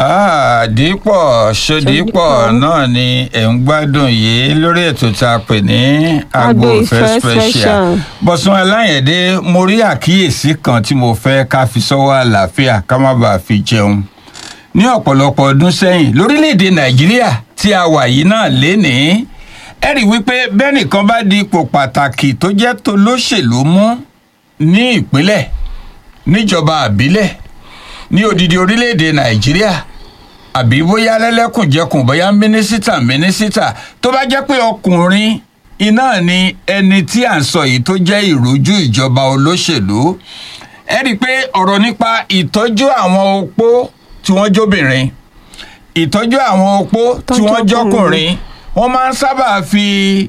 Ah, dípọ̀ ṣodípọ̀ náà ni ẹ̀ ń gbádùn yìí lórí ètò tá a pè ní agbo Agbo ìfẹ́ Ìfẹ́ special Special. bọ̀sùn aláyẹ̀dé mo rí àkíyèsí kan tí mo fẹ́ ká fi sọ́wọ́ àlàáfíà ká má bàa fi jẹun ní ọ̀pọ̀lọpọ̀ ọdún sẹ́yìn lórílẹ̀‐èdè nàìjíríà tí a wà yìí náà lénìí ẹ rí i wípé bẹ́nìkan bá di ipò pàtàkì tó jẹ́ tolóṣèlú mú ní ìpínlẹ̀ níjọba àbílẹ̀ ní odidi orílẹ̀‐èdè nàìjíríà àbí bóyá lẹ́lẹ́kùnjẹkùn bóyá mínísítà mínísítà tó bá jẹ́ pé ọkùnrin iná ni ẹni tí à ń sọ yìí tó jẹ́ ìrójú ìjọba olóṣèlú ẹ rí i pé ọ̀rọ̀ nípa ìtọ́jú àwọn opó tí wọ́n jóbìnrin ìtọ́jú àwọn opó tí Tọ́jú wọ́n ọkùnrin. jọkùnrin wọ́n máa ń sábà fi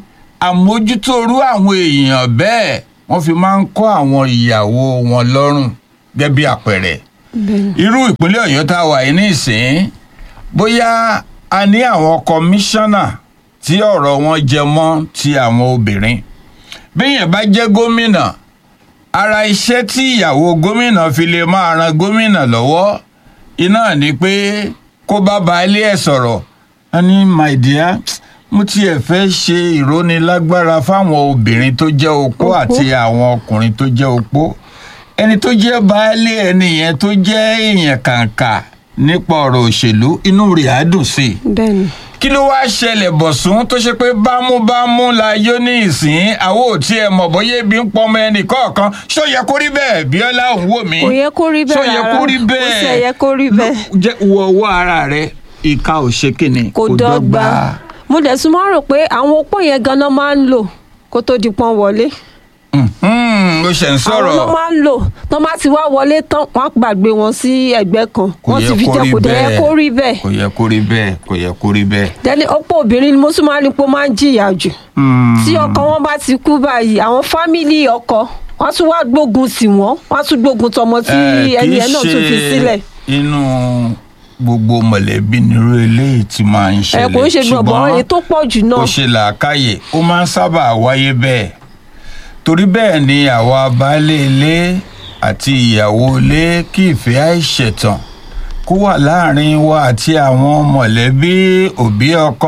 àmójútórú àwọn èèyàn bẹ́ẹ̀ wọ́n fi máa ń kọ́ àwọn ìyàwó wọn lọ́rùn gẹ́gẹ́ bí àpẹẹrẹ bẹ́ẹ̀ni irú ìpínlẹ̀ ọ̀yọ́ tá a wà yìí nísìn bóyá a ní àwọn kọmíṣánná tí ọ̀rọ̀ wọn jẹ mọ́ ti àwọn obìnrin bíyẹn bá jẹ́ gómìnà ara iṣẹ́ tí ìyàwó gómìnà fi lè máa ran gómìnà lọ́wọ́ iná ni pé kó bá baálé ẹ̀ sọ̀rọ̀ a ní my dear mo tiẹ̀ fẹ́ ṣe ìrónilágbára fáwọn obìnrin tó jẹ́ opó Opó. àti àwọn ọkùnrin tó jẹ́ opó ẹni tó jẹ́ baálé ẹni yẹn tó jẹ́ èèyàn kàǹkà nípa ọ̀rọ̀ òṣèlú inú rẹ̀ á dùn sí i bẹ́ẹ̀ni kí ló wáá ṣẹlẹ̀ bọ̀sùn tó ṣe pé bámúbámú la yó ní ìsín àwọn ò tiẹ̀ mọ̀ bóyá ebi ń pọnmọ ẹnì kọ̀ọ̀kan ṣó yẹ kó rí bẹ́ẹ̀ bíọ́lá òun wò mí kò yẹ kó rí ṣó bẹ́ẹ̀ yẹ rárá kó rí bẹ́ẹ̀ kò sì yẹ kó rí bẹ́ẹ̀ jẹ́ wọ ọwọ́ ara rẹ ìka ò ṣe kíni kò dọ́gba mo dẹ̀ tún máa ń rò pé àwọn opó yẹn ganan máa ń lò kó tó di pọ́n wọlé Mhm, ó ṣe ń àwọn sọ̀rọ̀ ló máa ń lò tó bá ti wá wọlé tán wọ́n á gbàgbé wọn sí ẹ̀gbẹ́ kan kò wọ́n yẹ ti fi kó jẹ́ rí kò dẹ̀ yẹ bẹ́ẹ̀ kó rí bẹ́ẹ̀ kò yẹ kó rí bẹ́ẹ̀ kò yẹ kó rí bẹ́ẹ̀. dẹ́ni opó obìnrin ni mo tún máa ń rí pé ó máa ń jìyà jù Hmm. tí ọkọ wọn bá ti kú báyìí àwọn fámìlì ọkọ wọn tún wá gbógun tì wọn wọn tún gbógun tọmọ tí Eh, ẹni kì í ẹ náà tún fi ṣe sílẹ̀ inú gbogbo mọ̀lẹ́bí nírú eléyìí tí máa ń ẹ ṣẹlẹ̀ kò ń ṣe gbọ̀ngbọ̀n èyí tó pọ̀ jù náà ó ṣe làákàyè ó máa ń sábà wáyé bẹ́ẹ̀ torí bẹ́ẹ̀ ni àwa baálé ilé àti ìyàwó ilé kí ìfẹ́ àìṣẹ̀tàn kó wà láàrin wa àti àwọn mọ̀lẹ́bí òbí ọkọ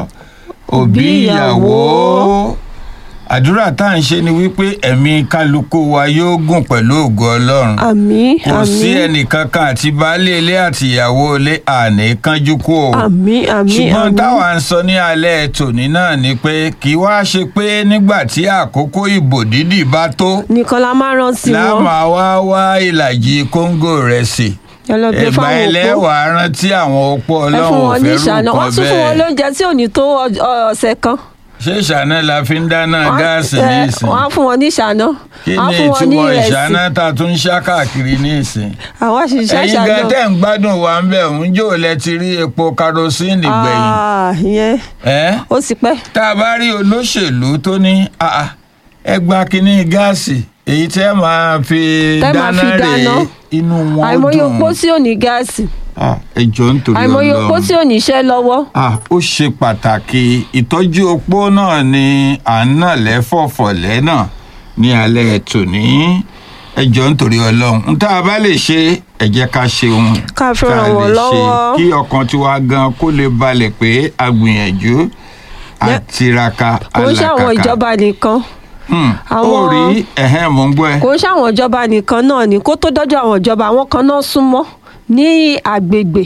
òbí Òbí ìyàwó ìyàwó. àdúrà tá à ń ṣe ni wípé ẹ̀mí kálukú wa yóò gùn pẹ̀lú ògo ọlọ́run àmì kò sí àmì ẹnìkankan àti baálé ilé àti ìyàwó ilé àní kánjú kú o àmì àmì ṣùgbọ́n àmì táwa ń sọ ní alẹ́ tòní náà ni pé kì í wá ṣe pé nígbà tí àkókò ìbò dídì bá tó nìkan la máa rántí wọn láàmà wá wá ìlàjì kóńgò rẹ̀ sí ẹ lọ gbé ẹgbà fáwọn òpó ẹlẹ́wàá rántí àwọn opó ẹ fún ọlọ́run ò wọn ní fẹ́ rú ìṣáná wọn nǹkan tún fún wọn bẹ́ẹ̀ lóúnjẹ tí ò ní tó ọ- ọ- ọ̀sẹ̀ kan ṣé ìṣáná la fi ń dáná Wọ́n- gáàsì ẹ, ní ìsìn wọ́n á fún wọn ní ìṣáná kí wọ́n á ni fún wọn ní ìtumọ̀ ìrẹsì ìṣáná tá a tún ń ṣá káàkiri ní ìsìn àwọn àṣìṣe ẹ̀yin ìṣáná gan tẹ́ ń gbádùn wa ń bẹ̀ ń jò lẹ ti rí epo karosíìnì gbẹ̀yìn Ah, ìyẹn ẹ́ ó sì pẹ́ tá a bá rí olóṣèlú tó ní "Ah, ah, ẹ gba kínní gáàsì èyí tẹ́ máa fi Tẹ́ máa dáná fi rè dáná. inú wọn àìmọye dùn opó tí ò ní gáàsì Ah, ẹ jọ̀ọ́ nítorí àìmọye opó tí Ọlọ́run ò ní iṣẹ́ lọ́wọ́ Ah, ó ṣe pàtàkì ìtọ́jú opó náà ni à ń nà lẹ́fọ̀fọ̀lẹ́ náà ní alẹ́ tòní ẹ jọ̀ọ́ nítorí Ọlọ́run n tá a bá lè ṣe ẹ jẹ́ ká ṣe ohun Ká fi tá a ràn wọ́n lè ṣe lọ́wọ́. kí ọkàn tiwa gan kó lè balẹ̀ pé a gbìyànjú Yẹ- àtiraka kò ń ṣàwọn alákàkà ìjọba nìkan Hmm, ó Àwọn- rí ẹ̀hẹ́n mò ń gbọ́ ẹ. kò ń ṣàwọn ìjọba nìkan náà ni kó tó dọ́jọ́ àwọn ìjọba àwọn kan náà súnmọ́ ní àgbègbè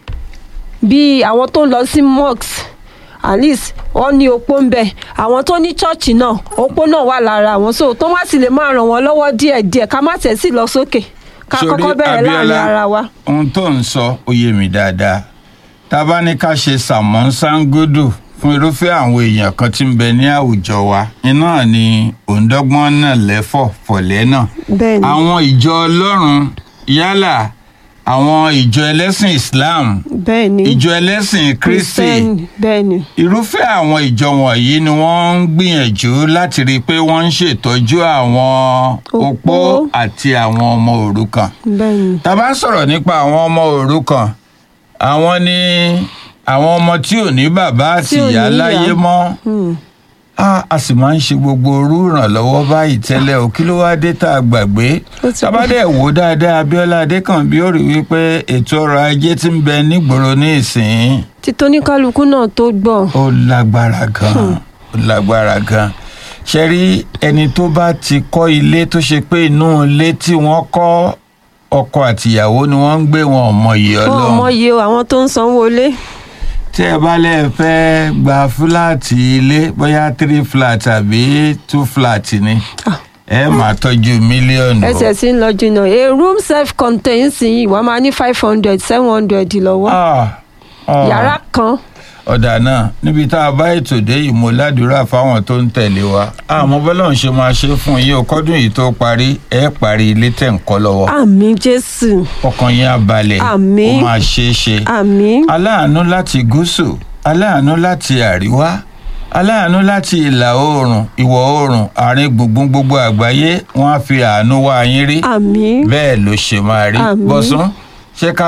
bíi àwọn tó ń lọ sí mosques at least wọ́n ní opó ń bẹ àwọn tó ní chọ́ọ̀chì náà opó náà wà lára àwọn so tó wá sì lè máa ràn wọ́n lọ́wọ́ díẹ̀díẹ̀ ká má tẹ̀ sí lọ sókè ká Sórí, kọ́kọ́ bẹ̀rẹ̀ láàrin Abíọ́lá, ara wa. ohun tó ń sọ ó yé mi dáadáa tá a bá ní ká ṣe sàmọ́ sangodo fún irúfẹ́ àwọn èèyàn kan tí ń bẹ ní àwùjọ wa iná ni òǹdọ́gbọ́n náà lẹ́fọ̀ fọ̀lẹ́ náà bẹ́ẹ̀ni àwọn ìjọ ọlọ́run yálà àwọn ìjọ ẹlẹ́sìn Islam bẹ́ẹ̀ni ìjọ ẹlẹ́sìn Kristi Christian, bẹ́ẹ̀ni irúfẹ́ àwọn ìjọ wọ̀nyí ni wọ́n ń gbìyànjú láti rí i pé wọ́n ń ṣètọ́jú àwọn opó Opó. àti àwọn ọmọ òrukàn bẹ́ẹ̀ni tá a bá ń sọ̀rọ̀ nípa àwọn ọmọ òrukàn àwọn ni àwọn ọmọ tí ò ní bàbá àti Tí ò ní ìyá ìyá. láyé mọ́ Hmm. a a sì máa ń ṣe gbogbo orú ìrànlọ́wọ́ báyìí tẹ́lẹ̀ o kí ló wá dé tá a gbàgbé Ó ti tábàdẹ̀ wò ó dáadáa Abíọ́lá Adékànbí ó rí wípé ètò ọrọ̀ ajé tí ń bẹ nígboro ní ìsìn títí oníkálukú náà tó gbọ́ ó lágbára gan ó lágbára gan ṣe rí ẹni tó bá ti kọ́ ilé tó ṣe pé inú ilé tí wọ́n kọ́ ọkọ àtìyàwó ni wọ́n ń gbé wọn ò mọyì wọn ò Ọlọ́run mọyì o àwọn tó ń sanwó ilé tí ẹ bá lè fẹ́ gba fúláàtì ilé bóyá three flat àbí two flat ni Ah. ẹ máa tọ́jú mílíọ̀nù o. ẹsẹ̀ sí ń lọ jìnnà a room self contained sí yìí wàá máa ní five hundred seven hundred lọ́wọ́ Ah, ah. yàrá kan ọ̀dà náà níbi tá a bá ètò dé yìí mo ládùúrà fáwọn tó ń tẹ̀lé wa àmọ́ bọ́lá ń ṣe máa ṣe fún yín o kọ́dún yìí tó parí ẹ parí ilé tẹ̀ ń kọ́ lọ́wọ́ àmì jésù ọkàn yín á balẹ̀ Àmín. ó máa ṣeé ṣe àmì aláàánú láti gúúsù aláàánú láti àríwá aláàánú láti ìlà oòrùn ìwọ̀ oòrùn àárín gbùngbùn gbogbo àgbáyé wọ́n á fi àánú wá yín rí àmì bẹ́ẹ̀ ló ṣe máa rí Àmín. bọ́sún ṣé ká